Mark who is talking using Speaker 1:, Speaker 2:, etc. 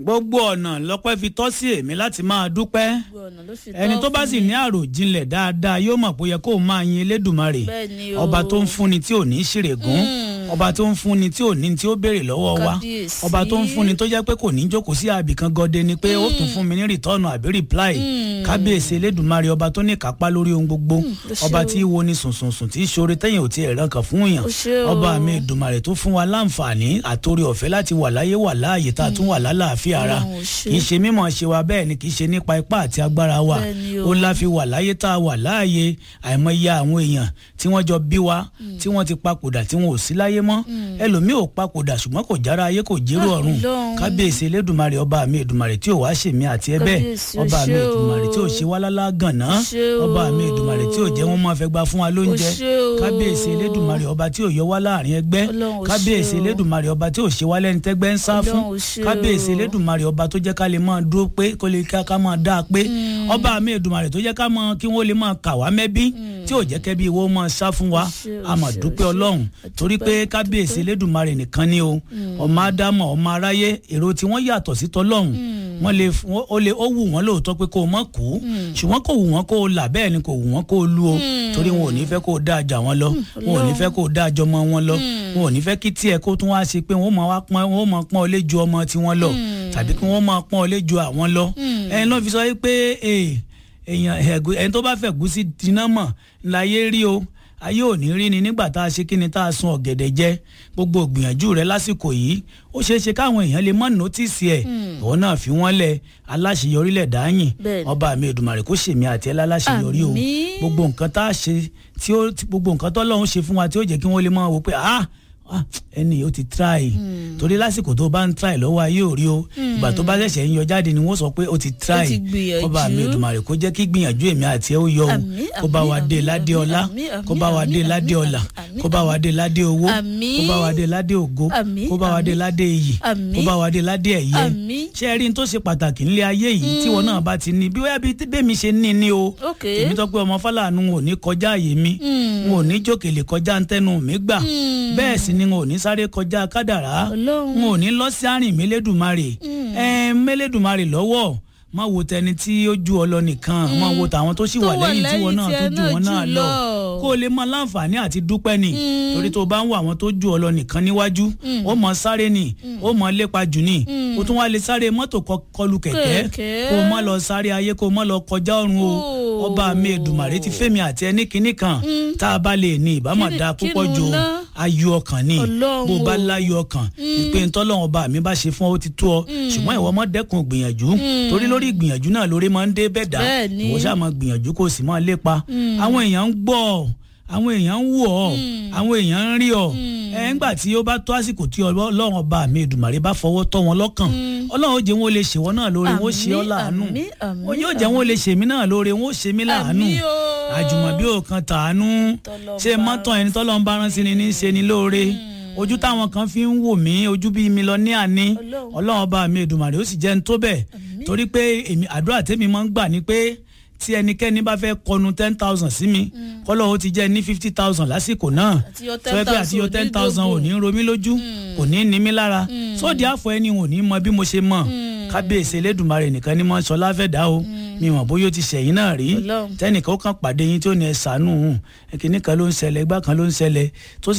Speaker 1: gbogbo ọ̀nà lọ́pẹ́ fi tọ́ sí èmi láti máa dúpẹ́
Speaker 2: gbogbo ọ̀nà ló fi
Speaker 1: ẹni
Speaker 2: tọ́
Speaker 1: tó bá
Speaker 2: fún
Speaker 1: sì
Speaker 2: mi.
Speaker 1: ní àròjinlẹ̀ dáadáa yóò mọ̀ pé ó yẹ kó o máa yin elédùnmarè
Speaker 2: Bẹ́ẹ̀ ni o.
Speaker 1: ọba tó ń fúnni tí ò ní ṣèrègùn ọba tó ń fúnni tí ò ní tí ó béèrè lọ́wọ́ wa
Speaker 2: Kábíyèsí.
Speaker 1: ọba tó ń fúnni tó jẹ́ pé kò ní jókòó sí àbí kan gọdẹ ni pé ó tún fún mi ní rìtọ́ọ̀nù àbí rìpláì kábíyèsí elédùnmarè ọba tó ní kápá lórí ohun gbogbo
Speaker 2: ó ṣé
Speaker 1: ọba
Speaker 2: o.
Speaker 1: tí wo ni sùnsùnsùn tí í ṣoore tẹ́yìn ò ti ẹ̀ràn kan fún yàn
Speaker 2: Ó ṣé o.
Speaker 1: ọba mi ìdùnmarè tó fún wa láǹfààní àtòrí ọ̀fẹ́ láti wà láyé wà láàyè tá a tún wà lálàáfíà ara
Speaker 2: Ọlọ́run ó ṣé.
Speaker 1: kì í ṣe mímọ̀ ṣe wa bẹ́ẹ̀ ni kì í ṣe nípa ipá àti agbára wa
Speaker 2: Bẹ́ẹ̀ ni o.
Speaker 1: ó la fi wà láyé tá a wà láàyè àìmọye àwọn èèyàn tí wọ́n jọ bí wa tí wọ́n ti papòdà tí wọn ò sí láyé mọ́ ẹlòmíì ò papòdà ṣùgbọ́n kò jára ayé kò jérò
Speaker 2: Ah,
Speaker 1: ọ̀run
Speaker 2: Ọlọ́run.
Speaker 1: kábíyèsí elédùnmarè ọba mi ìdùnmarè tí ò wá ṣèmí àti ẹ bẹ́ẹ̀
Speaker 2: Kábíyèsí, ó
Speaker 1: ọba mi
Speaker 2: ṣé o.
Speaker 1: ìdùnmarè tí ò ṣe wá lálá gànná
Speaker 2: Ó ṣé o.
Speaker 1: ọba mi ìdùnmarè tí ò jẹ́ wọ́n máa fẹ́ gba fún wa lóúnjẹ
Speaker 2: Ó ṣé o.
Speaker 1: kábíyèsí elédùnmarè ọba tí ò yọ wá láàrin ẹgbẹ́
Speaker 2: Ọlọ́run, ó ṣé
Speaker 1: kábíyèsí
Speaker 2: o.
Speaker 1: elédùnmarè ọba tí ò ṣe wá lẹ́ni tẹ́gbẹ́ ń sá fún
Speaker 2: Ọlọ́run, ó ṣé
Speaker 1: kábíyèsí
Speaker 2: o.
Speaker 1: elédùnmarè ọba tó jẹ́ ká lè máa dúró pé kó lè ká ká máa dáa pé ọba mi ìdùnmarè tó jẹ́ ká máa kí wọ́n lè máa kà wá mẹ́bí tí ò jẹ́ kẹ́bí ìwọ máa sá fún wa
Speaker 2: Ó ṣé o,
Speaker 1: a máa
Speaker 2: ó ṣé o,
Speaker 1: dúpẹ́
Speaker 2: ó ṣé o.
Speaker 1: ọlọ́run torí pé kábíyèsí elédùnmarè nìkan ni o ọmọ ádámọ̀ ọmọ aráyé èrò tí wọ́n yàtọ̀ sí tọ́lọ́run wọ́n lè f- wọ́n- ó lè ó wù wọ́n lóòótọ́ pé kó o mọ̀ kú ṣùgbọ́n kò wù wọ́n kó o là bẹ́ẹ̀ ni kò wù wọ́n kó o lu o torí wọn ò ní fẹ́ kó o dá àjà wọn lọ wọn ò ní fẹ́ kó o dá àjọ ọmọ wọn lọ wọn ò ní fẹ́ kí tiẹ̀ kó tún wá ṣe pé wọ́n máa wá pọ́n wọ́n máa pọ́n ọ lé ju ọmọ tiwọn lọ tàbí kí wọ́n máa pọ́n ọ lé ju àwọn lọ ẹni náà fi sọ pé eh, èèyàn ẹ̀gú- ẹni tó bá fẹ́ gúsí dínà mọ̀ láyé rí o ayé ò ní rí ni nígbà tá a ṣe kí ni tá a sun ọ̀gẹ̀dẹ̀ jẹ gbogbo ìgbìyànjú rẹ lásìkò yìí ó ṣeé ṣe káwọn èèyàn lè mọ̀ nọ́tìsì ẹ̀ ìwọ náà fi wọ́n lẹ̀ aláṣeyọrí lẹ̀ dáyìn
Speaker 2: Bẹ́ẹ̀ni.
Speaker 1: ọba mi Èdùmàrè kó ṣèmi àti ẹ̀ láláṣeyọrí o
Speaker 2: Àmín.
Speaker 1: gbogbo nǹkan tá a ṣe tí ó tí- gbogbo nǹkan tó lọ́hún ṣe fún wa tí ó jẹ́ kí wọ́n lè máa wò pé ah ah, ẹni yìí ó ti try torí lásìkò tó bá ń try lọ́wọ́ ayé ò rí o ìgbà tó bá ṣẹ̀ṣẹ̀ ń yọ jáde ni wọ́n sọ pé ó ti try
Speaker 2: ti gbìyànjú.
Speaker 1: ọba mi Èdùmàrè kó jẹ́ kí gbìyànjú èmi àti ẹ̀ ó yọ o
Speaker 2: Àmín,
Speaker 1: kó bá wa
Speaker 2: àmín,
Speaker 1: dé
Speaker 2: àmín,
Speaker 1: ládé
Speaker 2: àmín,
Speaker 1: ọlá
Speaker 2: àmín,
Speaker 1: kó bá wa dé
Speaker 2: àmín,
Speaker 1: ládé
Speaker 2: àmín,
Speaker 1: ọlà
Speaker 2: àmín,
Speaker 1: kó bá wa dé ládé owó
Speaker 2: Àmín.
Speaker 1: kó bá wa dé ládé ògo
Speaker 2: Àmín,
Speaker 1: kó bá wa dé
Speaker 2: àmín.
Speaker 1: ládé iyì
Speaker 2: Àmín.
Speaker 1: kó bá wa dé ládé ẹ̀yẹ
Speaker 2: Àmín.
Speaker 1: ṣé ẹ rí n tó ṣe pàtàkì nílé ayé yìí tí wọn náà bá ti ní bí wáyà bí bẹ́ẹ̀mi ṣe ní ni o
Speaker 2: Ok.
Speaker 1: èmi tó pé ọmọ fọláàánú ò ní kọjá àyè mi n ò ní jókèlè kọjá ntẹnu mi gbà bẹ́ẹ̀ sì ni n ò ní sáré kọjá kádàrá
Speaker 2: Ọlọ́run.
Speaker 1: n ò ní lọ sí àrìn mélédùmarè ẹ mélédùmarè lọ́wọ́ má wo tẹni tí ó ju ọ lọ nìkan má wo tàwọn tó sì
Speaker 2: Tó
Speaker 1: wà
Speaker 2: wà
Speaker 1: lẹ́yìn tí wọn
Speaker 2: lẹ́yìn
Speaker 1: náà tó
Speaker 2: tiẹ̀
Speaker 1: ju wọn
Speaker 2: náà
Speaker 1: náà
Speaker 2: jù
Speaker 1: lọ
Speaker 2: lọ.
Speaker 1: kó o lè mọ láǹfààní àti dúpẹ́ ni torí tó o bá ń wo àwọn tó ju ọ lọ nìkan níwájú ó mọ sáré ni ó mọ lépa jù ni ó tún wá lè sáré mọ́tò kọ- kọlù kẹ̀kẹ́
Speaker 2: Kẹ̀kẹ́.
Speaker 1: kó o má lọ sáré ayé kó o má lọ kọjá ọ̀run o
Speaker 2: Oh.
Speaker 1: ọba mi Èdùmàrè ti fẹ́mi àti ẹni kìíní kan tá a bá lè ní ìbámu
Speaker 2: Kíni-
Speaker 1: da púpọ̀
Speaker 2: kínú
Speaker 1: jù o
Speaker 2: ná?
Speaker 1: ayọ̀ ọkàn ni
Speaker 2: Ọlọ́run
Speaker 1: bó o bá
Speaker 2: o.
Speaker 1: láyọ̀ ọkàn ìpè ntọ́lọ́run ọba mi bá ṣe fún ọ ó ti tó ọ ṣùgbọ́n ìwọ mọ́ dẹ́kun gbìyànjú torí lórí ìgbìyànjú náà lórí máa ń dé bẹ́ẹ̀ dá
Speaker 2: Bẹ́ẹ̀ ni.
Speaker 1: ìwọ ṣáà máa gbìyànjú kó o sì máa lépa àwọn èèyàn ń gbọ́ ọ àwọn èèyàn ń wò ọ àwọn èèyàn ń rí ọ ẹ ńgbà tí ó bá tó àsìkò tí Ọlọ́run ọba mi Èdùmàrè bá fọwọ́ tọ́ wọn lọ́kàn Ọlọ́run ó jẹ́ wọn ó lè ṣèwọ náà lóore wọn ó ṣe ọ́
Speaker 2: Àmín,
Speaker 1: láàánú
Speaker 2: àmín, àmín,
Speaker 1: ó yóò jẹ́ wọn ó lè ṣèmí náà lóore wọn ó ṣe mí láàánú
Speaker 2: Àmín o.
Speaker 1: àjùmọ̀bí ò kan tàánú
Speaker 2: Tọ́lọ́run
Speaker 1: ṣé
Speaker 2: bá
Speaker 1: mọ́tò ẹni tọ́lọ́ ń bá rán sí ni ní í ṣe ni lóore ojú táwọn kan fi ń wò mí ojú bíi mílíọ̀nìà ni
Speaker 2: Ọlọ́run.
Speaker 1: Ọlọ́run ọba mi Èdùmàrè ó sì jẹ́ ń tó bẹ́ẹ̀ torí pé èmi àdúrà tèmi máa ń gbà ní pé tí ẹnikẹ́ni bá fẹ́ kọnu ten thousand sí mi kọ́lọ́ ó ti jẹ́ ní fifty thousand lásìkò náà
Speaker 2: Àti yọ
Speaker 1: tó yẹ pé àti yọ
Speaker 2: 10,000
Speaker 1: ten thousand ò ní ro mí lójú kò ní ní mí lára sóòdì àfọ ẹni ò ní mọ bí mo ṣe mọ kábíyèsí Elédùmarè nìkan ni mo ń sọ láfẹ̀dá o mi mọ̀ bóyá ó ti ṣẹ̀yìn náà rí
Speaker 2: Ọlọ́run.
Speaker 1: tẹ́nìkan ó kàn pàdé yín tí ó ní ẹ ṣàánú ẹ̀kíní kan ló ń ṣẹlẹ̀ ẹgbà kan ló ń ṣẹlẹ̀ tó sì